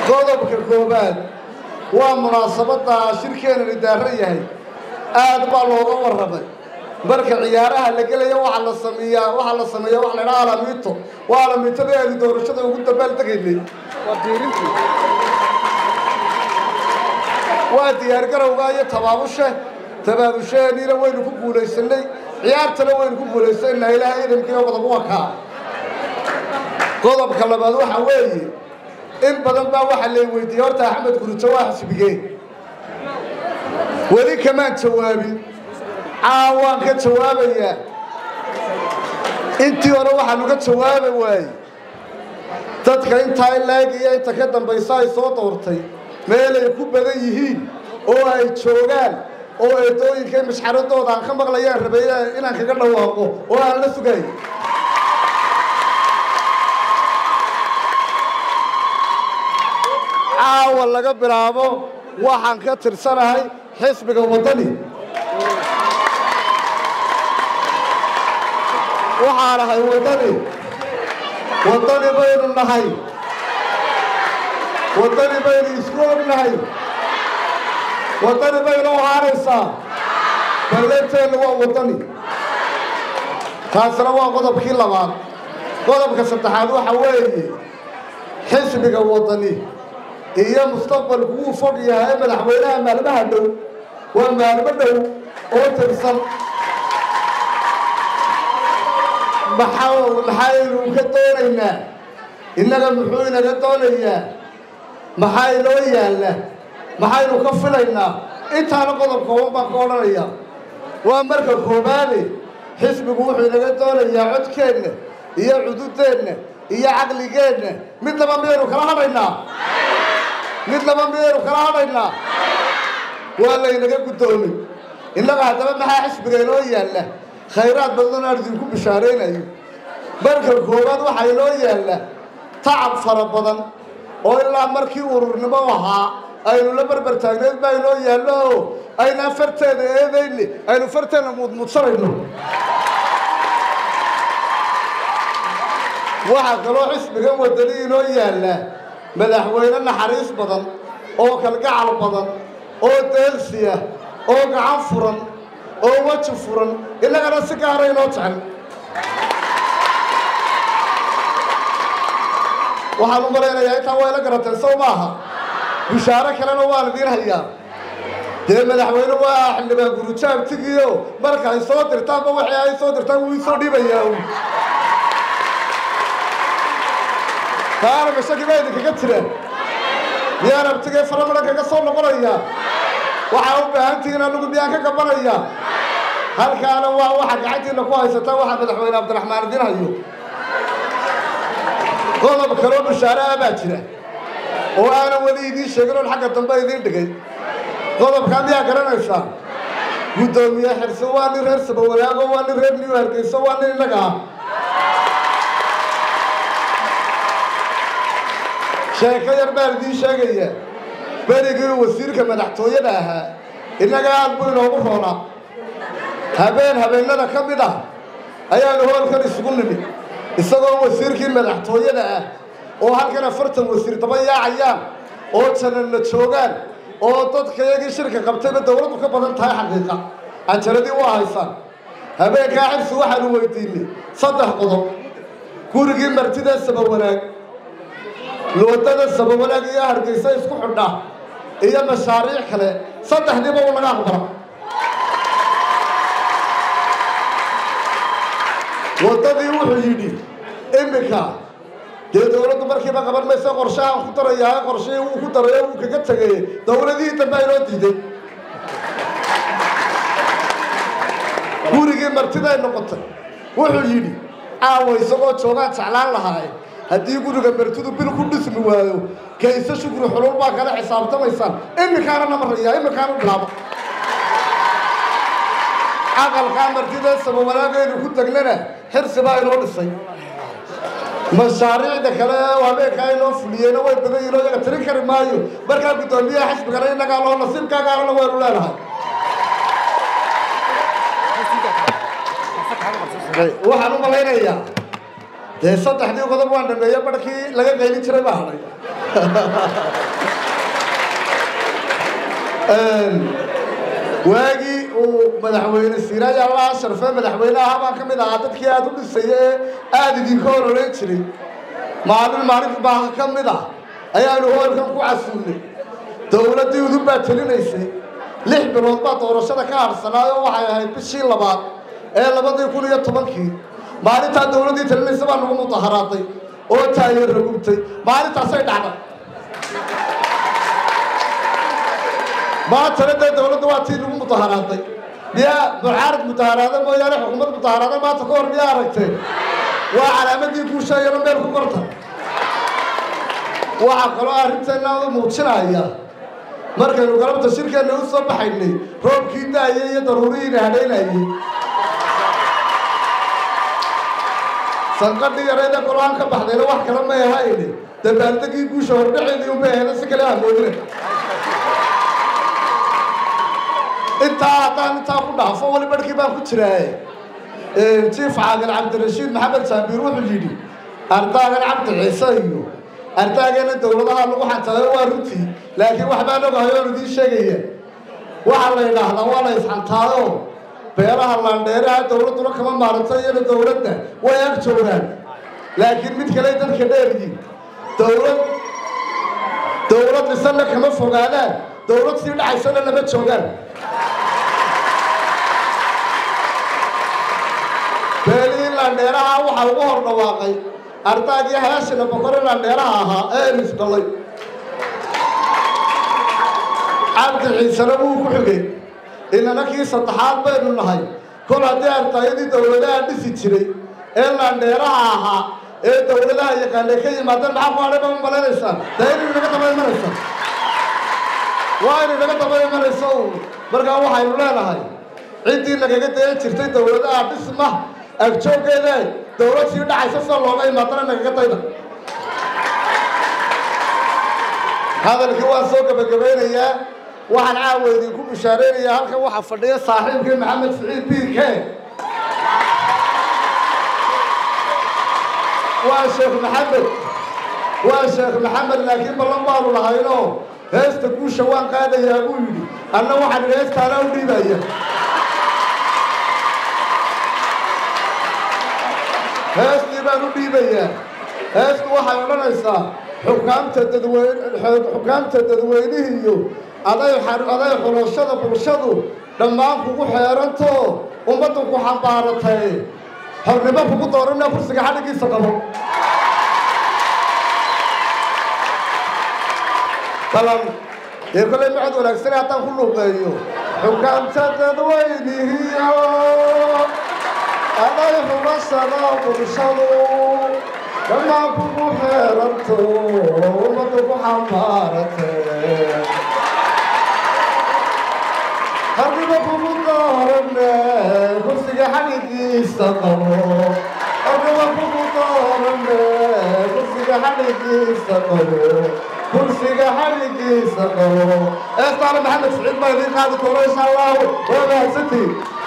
qodobka koowaad waa munaasabadda shirkeenani daaran yahay aad baa looga warramay marka ciyaaraha la gelaya waxaa la sameeyaa waxaa la sameeyaa waxa la idhaha alamiito waa alamiitadii aynu doorashada ugu dabaal tegaynay waa diyaargarowga iyo tabaabushe tabaabusheeniina waynu ku guulaysanay ciyaartana waynu ku guulaysanaa ilaahay idamkiina qodob waa kaa qodobka labaad waxaa weeye in badan baa waxaa lay weydiiyey horta axmed gurujo waa xisbigee weli kamaan jawaabin caawaan ka jawaabayaa intii hore waxaanu ka jawaabi waayey dadka intaa laag iyo inta ka dambaysa ay soo doortay meelay ku badan yihiin oo ay joogaan oo eedooyinkay mashxaradooda aan ka maqlayaan rabay inaan kaga dhawaaqo oo aan la sugay caawa laga bilaabo waxaan ka tirsanahay xisbiga waddani waxaan ahay waddani waddani baynu nahay waddani baynu isku ognahay waddani baynu ahaanaysaa balleenteenna waa waddani taasina waa qodobkii labaad qodobka saddexaad waxa weeye xisbiga waddani iyo mustaqbalku wuu fog yahay madaxweynaha maalmaha dhow waa maalmo dhow oo tirsan maxaynu ka doonaynaa innaga muxuu inaga doonayaa maxaa inoo yaalla maxaynu ka filaynaa intaana qodob kooban baan ka odhanaya waa marka koobaade xisbigu wuxuu inaga doonayaa codkeenna iyo cududeenna iyo caqligeenna mid laba miyaynu kala hadhaynaa mid laba miyaynu kala hadhaynaa waa laynaga guddoomay innaga haddaba maxaa xisbiga inoo yaalla khayraad badan aan idinku bishaaraynayo marka koowaad waxaa inoo yaalla tacab fara badan oo ilaa markii ururnimo ahaa aynu la barbar taagneed baa inoo yaallo oo aynaan farteeda eedayne aynu farteenna muudmuudsanayno waxaa kaloo xisbigan waddani inoo yaallaa madaxweyne naxariis badan oo kalgacal badan oo deelsiya oo gacan furan oo weji furan innagana si gaara inoo jecel waxaan u malaynayaa intaa waa ila garateen sow maaha bishaaro kalena waan idiin hayaa dee madaxweyne waa xildhibaan gurujaab tigiyo marka ay soo dirtaanba waxay ay soo dirtaan wuu isoo dhibayaa taana mashaki baa idinkaga jiraan miyaan abtigee faramadan kaga soo noqonayaa waxaa u baahan tihiin anigu miyaan ka gabanaya halkaana waa waxa gacantiina ku haysataa waxaa madaxweyne cabdiraxmaan idiin hayo qodob kaloo bishaare ah baa jira oo aanan weli idiin sheegin oon xagga dambe idiin dhigay qodobkaa miyaa garanaysaa guddoomiye xirse waa nin reer sabawalaago waa nin reer new hargeyso waa nin innaga ah sheeko yar baan idiin sheegaya berigii wasiirka madaxtooyada ahaa innaga aad buu inoogu roonaa habeen habeennada ka mid ah ayaanu hoolkan isugu nimid isagoo wasiirkii madaxtooyada ah oo halkan afartan wasiir daba yaacayaan oo jananna joogaan oo dadkayagii shirka qabtayba dawladdu ka badan tahay xaqiiqa canjaradii waa haysaan habeenkaa xirsi waxaanu weydiinay saddex qodob gurigii martida sabawanaag loodada sabawanaag iyo hargeysa isku xidha iyo mashaariic kale saddexdiiba uu laga aqbala waddadii wuxuu yidhi iminka dee dawladdu markiiba qaban maysa qorshahaan ku darayaa qorshihii wuu ku darayo wuu kaga tegay dawladihii dambe aynoo diiday gurigii martiday noqotay wuxuu yidhi caawa isagoo joogaan jeclaan lahaaye haddii guriga martidu bil ku dhismi waayo kayse shukri xulul baa kala xisaabtamaysaan iminkaana namaraya iminkaana bilaabo caqalkaa martida sabawanaagaynu ku tegnana xirsi baa inoo dhisay mashaariicda kale habeenkaa inoo fuliyeyna way badan yihin oo iyaga tirin kari maayo markaa guddoomiyaha xisbigana innagaa loo nasiibkaagaana waynu leenahay waxaan u malaynayaa dee saddexdii qodob waan dhameeye barhkii laga qaylin jiray baa hadhay waagii uu madaxweyne siiraaj allah sharfe madaxweynaha baan ka mid ahaa dadkii aada u dhisaya ee aada idinka horoleyn jiray maalin maalinta baa ka mid ah ayaanu hoolkan ku casuulnay dowladdii udub baa telinaysay lix bilood baa doorashada ka harsanaayo waxay ahayd bishii labaad ee labadii kun iyo tobankii maalintaa dowladdii telinaysa baa nagu mudaharaaday oo taayarra gubtay maalintaasay dhacday maantana dee dowladda waa tii lagu mudaharaaday miyaa mucaarad mudaharaada mooyaane xukuumad mudaharaada maanta ka hor miyaa aragtee waa calaamadii guusha iyana meel ku qorta waxaa kaloo arrinteenna muujinaya markaynu galabta shirkeenna u soo baxaynay roobkii daayay iyo daruurihiina hadhaynayay sanqadhii yareeda golahan ka baxdayna wax kale may ahayne dabaaldegii guusha hordhaceedii unbay ahayna si kale amoodina intaa haddaan intaa ku dhaafo weli barhkii baan ku jiraaye jiif caaqil cabdirashiid maxamed jaabiir wuxuu yidhi ardaagan cabdi ciise iyo ardaageena dowladaha lagu xantaayo waa runtii laakiin wax baan ogahay oon idiin sheegaya waxaa la yidhaahdaa waa la isxantaayo beeraha laandheeraha dowladduna kama maaranto iyana dowladda way ag joogaan laakiin mid kale dadka dheeryiin dowlad dowlad dhisana kama fogaadaan dowlad sii dhacaysana lama joogaan beelihii laandheeraha waxaa ugu hor dhawaaqay ardaagii haashina boqore laandheeraha ahaa ee elis dhalay cabdi ciisena wuu ku xigay inana kii saddexaad baynu nahay kol haddii ardaayadii dowladaha dhisi jiray ee laandheeraha ahaa ee dowladaha yaqaanay ka yimaadeen maxaa ku hadhay ba u malaynaysaan dee inay naga daba imanaysa waa inay naga daba imanayso markaa waxaynu leenahay ciddii nagaga dayan jirtay dowladaha dhisma agjooggeeda dowlad sii dhacaysa sida looga imaadana nagaga dayda hadalkii waan soo gebagabaynayaa waxaan caawa idinku bishaareynayaa halkan waxaa fadhiya saaxiibkii maxamed siciid biirke waa sheekh maxamed waa sheekh maxamed laakiin ballan baanu lahaynoo heesta guusha waan qaadayaa buu yidhi anna waxaan idhi heestaana u dhiibaya heestii baan u dhiibayaa heestu waxay odhanaysaa xukaamta dadweyn xukaamta dadweynihiiyo aday aday xulashada bulshadu dhammaan kugu xeerantoo ummaddu ku xambaaratay xornimo kugu doorana kursiga xadhigiisa qabo balan dee kollay macod wanaagsane haddaan ku luuqeeyo xukaamta dadweynihiyo aday xulashada bulshadu dhammaan kugu xeeranto ummaddu ku xambaaratay harniba kugu doorane kursiga xadhigiisa qabo harniba kugu doorane kursiga xadhigiisa qabo kursiga xadhigiisa qabo eestaale maxamed siciid baa idiin qaadi doona insha allahu waa mahadsantiin